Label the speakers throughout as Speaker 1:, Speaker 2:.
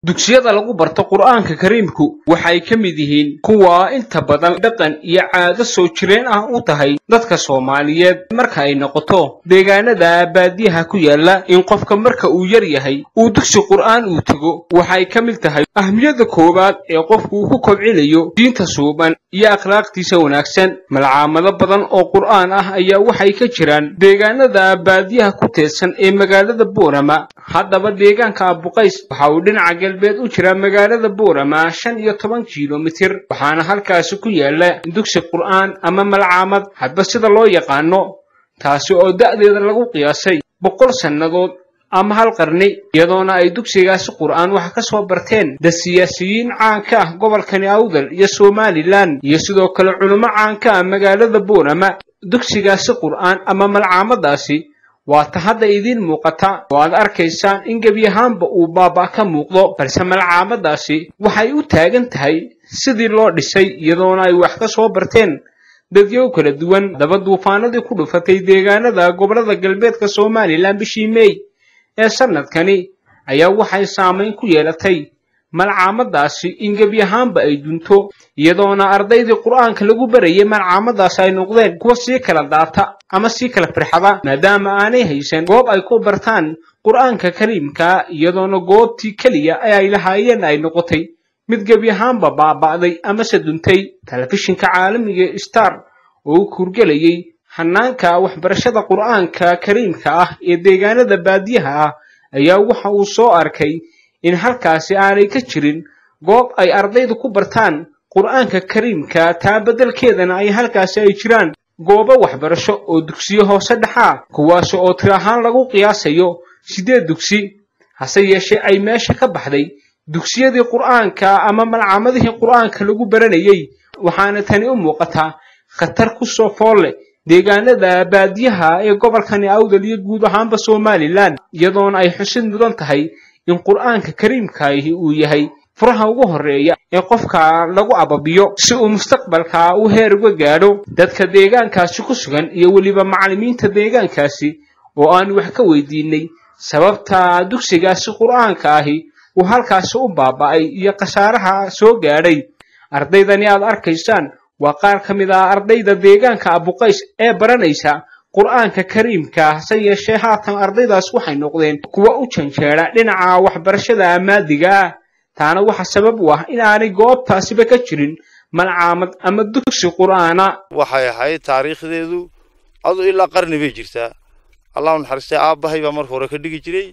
Speaker 1: dugsiyada lagu barto qur'aanka kariimku waxay ka mid yihiin kuwa inta badan dhaqan iyo caado soo jireen ah u tahay dadka soomaaliyeed marka ay noqoto deegaanada baadiyaha ku yaala in qofka marka uu yar yahay uu dugsi qur'aan uu tego waxay ka mid tahay ahmiyadda koowaad ee qofku uu ku kobcinayo diinta suuban iyo akhlaaqtiisa wanaagsan malcaamado badan oo qur'aan ah ayaa waxay ka jiraan deegaanada baadiyaha ku teedsan ee magaalada boorama haddaba deegaanka abuqays waxa uu dhinaca galbeed u jira magaalada boorama shan iyo toban kilomitir waxaana halkaasi ku yaala dugsi qur'aan ama malcaamad hadba sida loo yaqaano taasi oo da'deeda lagu qiyaasay boqol sannadood ama hal qarni iyadoona ay dugsigaasi qur'aan wax ka soo barteen da siyaasiyiin caanka ah gobolkani awdal iyo somalilan iyo sidoo kale culummo caanka ah magaalada boorama dugsigaasi qur'aan ama malcaamadaasi waa ta hadda idiin muuqata oo aad arkaysaan in gebi ahaanba uu baaba ka muuqdo balse malcaamadaasi waxay u taagan tahay sidii loo dhisay iyadoona ay wax ka soo barteen dadyow kala duwan daba duufaanadii ku dhufatay deegaanada gobollada galbeedka somalilan bishii meey ee sannadkani ayaa waxay saamayn ku yeelatay malcaamadaasi in gebi ahaanba ay dunto iyadoona ardaydii qur'aanka lagu barayay malcaamadaasi ay noqdeen kuwa sii kala daata ama sii kala firxada maadaama aanay haysan goob ay ku bartaan qur'aanka kariimka iyadoona goobtii keliya ee ay lahaayeen ay noqotay mid gebi ahaanba baaba'day amase duntay telefishinka caalamiga star oo u kurgelayay hanaanka waxbarashada qur'aanka kariimka ah ee deegaanada baadiyaha ah ayaa waxa uu soo arkay in halkaasi aanay ka jirin goob ay ardaydu ku bartaan qur'aanka kariimka taa beddelkeedana ay halkaasi ay jiraan goobo waxbarasho oo dugsiyo hoose dhexaa kuwaasi oo tir ahaan lagu qiyaasayo siddeed dugsi hase yeeshee ay meesha ka baxday dugsiyadii qur'aanka ama malcaamadihii qur'aanka lagu baranayay waxaana tani u muuqataa khatar ku soo fool leh deegaanada baadiyaha ee gobolkani awdal iyo guud ahaanba somalilan iyadoona ay xusid mudan tahay in qur'aanka kariimkaahi uu yahay furaha ugu horreeya ee qofka lagu ababiyo si uu mustaqbalka u heer uga gaadho dadka deegaankaasi ku sugan iyo weliba macallimiinta deegaankaasi oo aan wax ka weydiinay sababta dugsigaasi qur'aanka ahi uu halkaasi u baaba'ay iyo khasaaraha soo gaadhay ardaydani aad arkaysaan waa qaar ka mid ah ardayda deegaanka abuqays ee baranaysa qur'aanka kariimka hase yeeshee haatan ardaydaas waxay noqdeen kuwa u janjeera dhinaca waxbarashada maadiga ah taana waxa sabab u ah in aanay goobtaasiba ka jirin malcaamad ama dugsi qur'aana
Speaker 2: waxay ahayd taariikhdeedu adu ilaa qarni bay jirtaa allahu naxariistay aabbahay baa marka hore ka dhigi jiray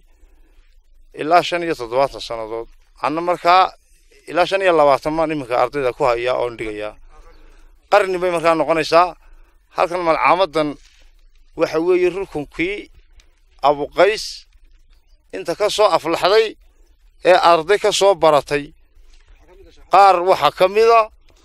Speaker 2: ilaa shan iyo toddobaatan sannadood anna markaa ilaa shan iyo labaatan maan iminka ardayda ku hayaa oon dhigayaa qarni bay markaa noqonaysaa halkan malcaamadan waxa weeye rukunkii abuqays inta ka soo aflaxday ee arday ka soo baratay qaar waxaa ka mida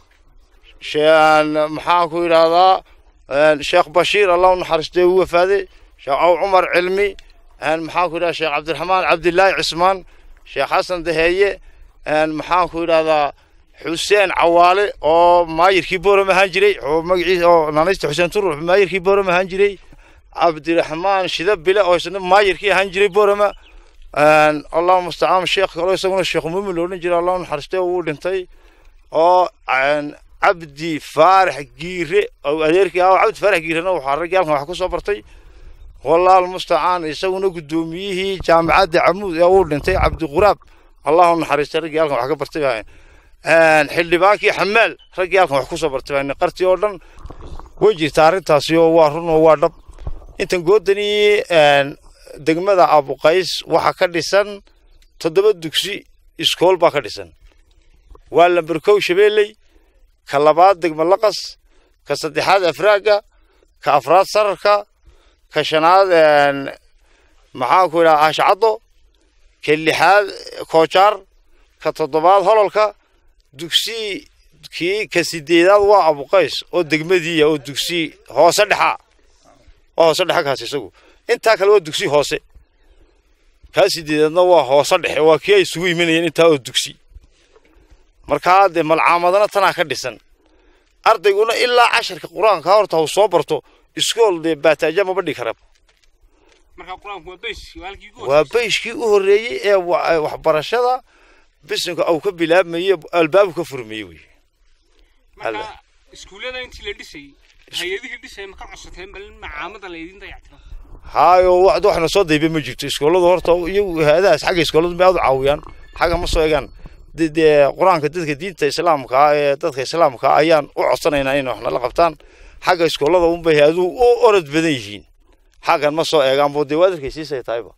Speaker 2: maxaan ku yidhaahdaa sheekh bashiir allah u naxariistay uu wafaaday sheekh caw cumar cilmi maxaan ku yidhahdaa sheekh cabdiraxmaan cabdilaahi cismaan sheekh xasan daheeye maxaan ku yidhahdaa xuseen cawaale oo maayirkii booram ahaan jiray oo magaciisa oo naanaysta xuseen turux maayirkii booram ahaan jiray cabdiraxmaan shidabile oo isna maayirkii ahaan jiray boorama allahu mustacaan sheekh kaloo isaguna sheekh muumin lo odhan jiray allahu naxariistay uu dhintay oo cabdi faarax giire oo adeerkii ah cabdi faarax giirena waxaa raggii halkan wax ku soo bartay wallahu mustacaan isaguna guddoomiyihii jaamacadda camuud ee uu dhintay cabdiquraab allahu naxariistay raggii halkan wax ka bartay baa xildhibaankii xamaal raggii halkan wax ku soo bartay baa qartii oo dhan way jirtaa arrintaasi oo waa run oo waa dhab intan goodani degmada abuqays waxaa ka dhisan toddoba dugsi iskool baa ka dhisan waa lamberkow shabeelley ka labaad degma laqas ka saddexaad afraaga ka afraad sararka ka shanaad maxaan ku yidhaha aashacaddo ka lixaad koojaar ka toddobaad hololka dugsi kii ka sideedaad waa abuqays oo degmadiiya oo dugsi hoose dhexaa waa hoose dhexe kaas isagu intaa kale waa dugsi hoose kaa sideedaadna waa hoose dhexe waa kii ay isugu imanayeen intaa oo dugsi markaa dee malcaamadana tanaa ka dhisan ardayguna ilaa casharka qur-aanka horta uu soo barto iskool dee baataaja maba dhigi kara waa bayskii u horreeyey ee waxbarashada bisinka uu ka bilaabmaye albaabu ka furmaye wey
Speaker 1: marka iskuullada intii la dhisayay hay-adihii dhisay ma ka codsateen bal in macaamada laydin dayactiro
Speaker 2: haayo wax waxna soo dayba ma jirto iskooladu horta iyagu hay-adahaas xagga iskooladu ma aad u caawiyaan xagga ma soo egaan dee qur-aanka dadka diinta islaamka ee dadka islaamka ayaan u codsanaynaa inay wax nala qabtaan xagga iskoolada unbay hay-aduhu u orod badan yihiin xaggan ma soo eegaan boo dee waad arkaysiisay tahayba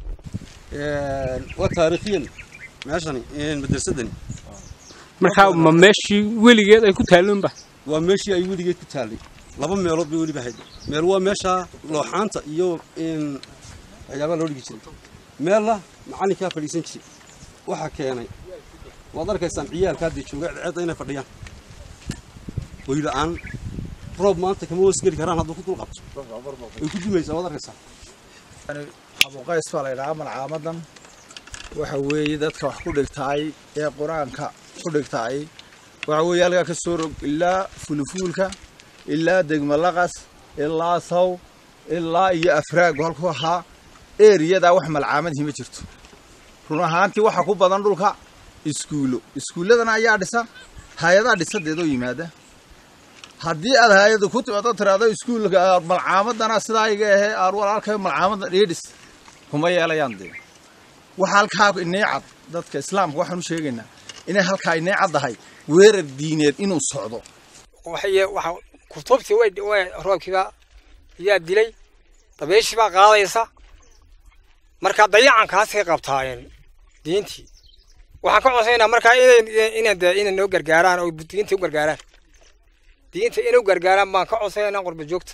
Speaker 3: waa taariikhiyan meeshani madrasadani
Speaker 1: marka ma meeshii weligeed ay ku taalloonba
Speaker 3: waa meeshii ay weligeed ku taallay laba meelood bay weliba hayd meel waa meesha looxaanta iyo waxyaabaha loo dhigi jiray meella macallinkaa fadhiisan jiray waxaa keenay waad arkaysaan ciyaalka haddii jooga ceedda inay fadhiyaan hoyla'aan roob maanta kama hoosgeli karaan hadduu ku dul qabto way ku dumaysaa waad arkaysaa
Speaker 4: abuqays baa la ydhahaa malcaamadan waxa weeye dadka wax ku dhigtaay ee qur-aanka ku dhigtaay waxa weeye halkaa ka soo rog ilaa fulufuulka ilaa degmalaqas ilaa saw ilaa iyo afraagu halku ahaa eriyadaa wax malcaamadihii ma jirto run ahaantii waxa ku badan dhulka iskuulo iskuulladana ayaa dhisa hay-adaa dhisadeedoo yimaada haddii aad hay-adu ku timaado tiraado iskuulka malcaamadana sidaa iga ahee aan walaalka malcaamada dhiidhis kuma yeelayaan dee waxa halkaa inay cad dadka islaamka waxaan u sheegaynaa inay halkaa inay caddahay weerar diineed inuu socdo
Speaker 5: waxa kutubtii way way roobkiibaa ayaa dilay dabeeshii baa qaadaysa marka dayacankaasay qabtaayeen diintii waxaan ka codsaynaa markaa inay inay dee inay noo gargaaraan oo diinta u gargaaraan diinta inay u gargaaraan baan ka codsaynaa qurba joogta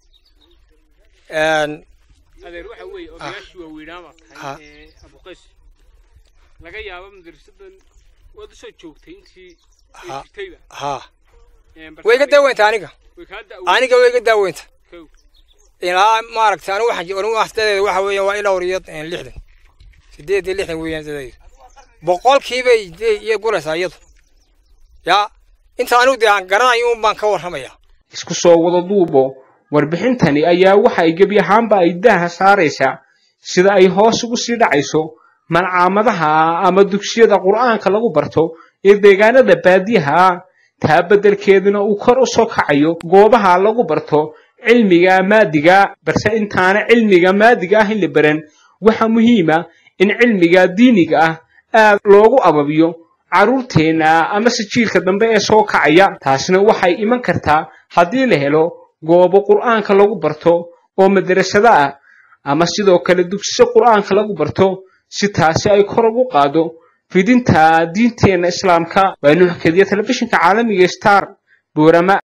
Speaker 1: adeer waxa weeye odayaashii waaweynaa baa tahay ee abuqays laga yaabo madrasadan waad usoo joogtay intii ay jirtayba
Speaker 5: haa way iga daaweynta aniga
Speaker 1: way kaa da
Speaker 5: aniga way iga daaweynta
Speaker 1: kow
Speaker 5: ilaa maaragtay anigu waxaan anigu waxdadeeda waxa weeyaan waa ilaa wariyo lixdan sideed iyo lixdan weeyaan dadeeda boqolkiibay iyo guraysaa iyadu yaa inta anigu dee aan garanayo un baan ka warramayaa
Speaker 1: isku soo wada duubo warbixintani ayaa waxa ay gebi ahaanba ay daaha saaraysaa sida ay hoos ugu sii dhacayso malcaamadaha ama dugsiyada qur'aanka lagu barto ee deegaanada baadiyaha ah taa beddelkeeduna uu kor u soo kacayo goobaha lagu barto cilmiga maadiga balse intaana cilmiga maadiga ah in la baran waxa muhiima in cilmiga diiniga ah aad loogu ababiyo carruurteenna amase jiilka dambe ee soo kacaya taasina waxay iman kartaa haddii la helo goobo qur'aanka lagu barto oo madrasado ah ama sidoo kale dugsiyo qur'aanka lagu barto si taasi ay kor ugu qaado fidinta diinteenna islaamka waa nuux kediya telefishinka caalamiga star boorama